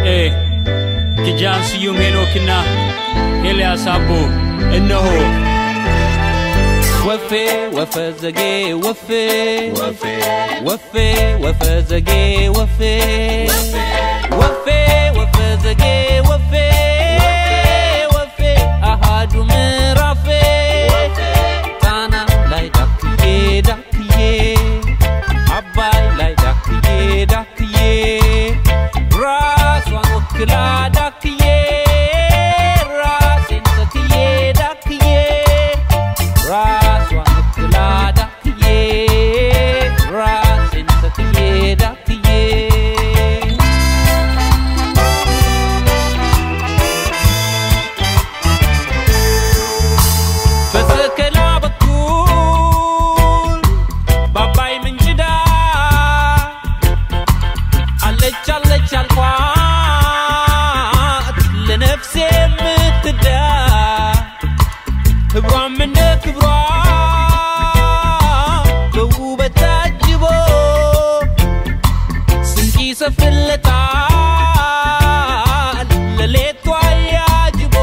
ኤ ኪጃን ስዩም ሄኖክና ኤልያስ አቦ እነሆ ወፌ ወፈዘጌ ወፌ ወፌ ወፈዘጌ ወፌ ወፌ ወፈዘጌ ወፌ ወፌ አሃዱ ምዕራፌ ጣና ላይ ዳክዬ ዳክዬ አባይ ላይ ዳክዬ ዳክዬ ራሷን ወክላ ዳክዬ ራሴን ተክዬ ዳክዬ ራሷን ወክላ ዳክዬ ራሴን ተክዬ ዳክዬ በሰከላ በኩል በአባይ ምንጭ ዳር አለች አለች አልኳት ለነፍሴ የምትዳ ክብሯም እንደ ክብሯ በውበት ታጅቦ ስንቅ ይሰፍለታል ለሌቷ ያጅቦ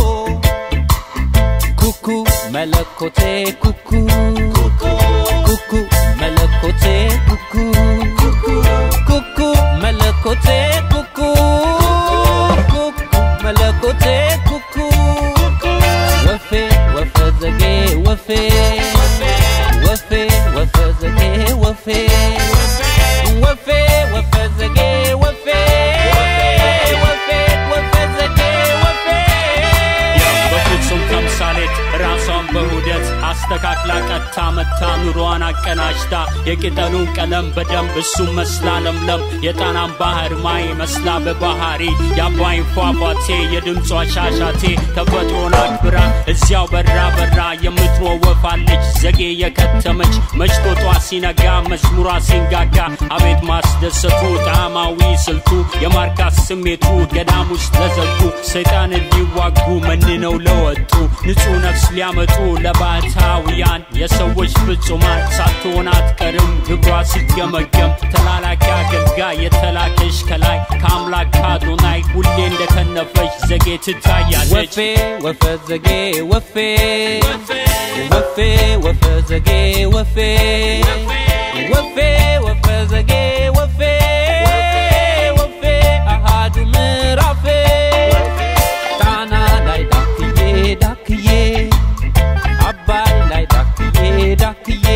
ኩኩ መለኮቴ ኩኩ ኩኩ መለኮቴ ኩኩ ኩኩ መለኮቴ ኩኩ ኩኩ መለኮቴ ኩኩ ወፌ ወፈዘጌ ወፌ ወፌ ወፈዘጌ ወፌ ወፌ ወፈዘጌ ወፌ ወፌ ወፈዘጌ ወፌ በፍጹም ተምሳሌት ራሷን በሁደት አስተካክላ ቀጥታ መታ ኑሯን አቀናጅታ የቅጠሉን ቀለም በደንብ እሱም መስላ ለምለም የጣናን ባህር ማይ መስላ በባህሪ የአባይን ፏፏቴ የድምጿ ሻሻቴ ተፈጥሮን አክብራ እዚያው በራ በራ የምትኖር ወፋለች ዘጌ የከተመች መሽቶጧ ሲነጋ መዝሙሯ ሲንጋጋ አቤት ማስደሰቱ ጣዕማዊ ስልቱ የማርካት ስሜቱ ገዳም ውስጥ ለዘጉ ሰይጣንን ሊዋጉ መንነው ለወጡ ንጹሕ ነፍስ ሊያመጡ ለባህታውያን የሰዎች ፍጹማን ሳትሆን አትቀርም ግብሯ ሲገመገም ተላላኪ አገልጋይ የተላከሽ ከላይ ከአምላክ ካዶናይ ሁሌ እንደከነፈች ዘጌ ትታያለች ወፌ ወፈዘጌ ወፌ ወፌ ወፈዘጌ ወፌ ወፌ ወፈዘጌ ወፌ ወፌ አሃዱ ምዕራፌ ጣና ላይ ዳክዬ ዳክዬ አባይ ላይ ዳክዬ ዳክዬ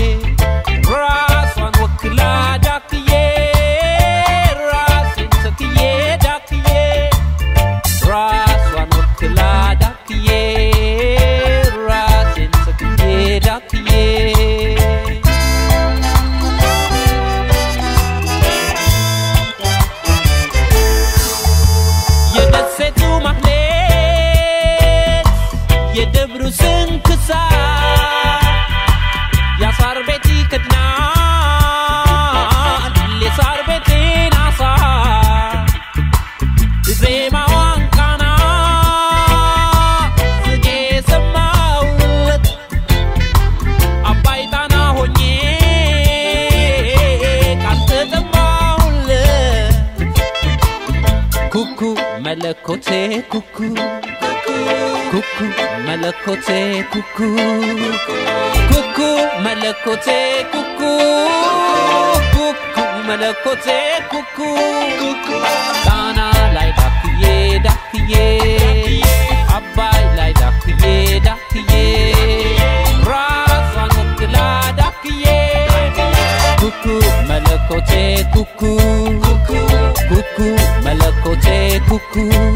ራሷን ወክላ ዳክዬ ራሴን ተክዬ ዳክዬ ራሷን ወክላ ዳክዬ ራሴን ተክዬ ዳክዬ የደሴቱ ማህሌት የደብሩ ስንክሳር የሳር ቤት ይከድናል የሳር ቤቴን አሳ ዜማዋን ቃና ጽጌ ሰማሁለት አባይ ጣና ሆኜ ካልተጠማሁለት ኩኩ መለኮቴ ኩኩ ኩኩ መለኮቴ ኩኩ ኩኩ መለኮቴ ኩኩ ኩኩ መለኮቴ ኩኩ ጣና ላይ ዳክዬ ዳክዬ አባይ ላይ ዳክዬ ዳክዬ ራሷን ወክላ ዳክዬ ኩኩ መለኮቴ ኩኩ ኩኩ መለኮቴ ኩኩ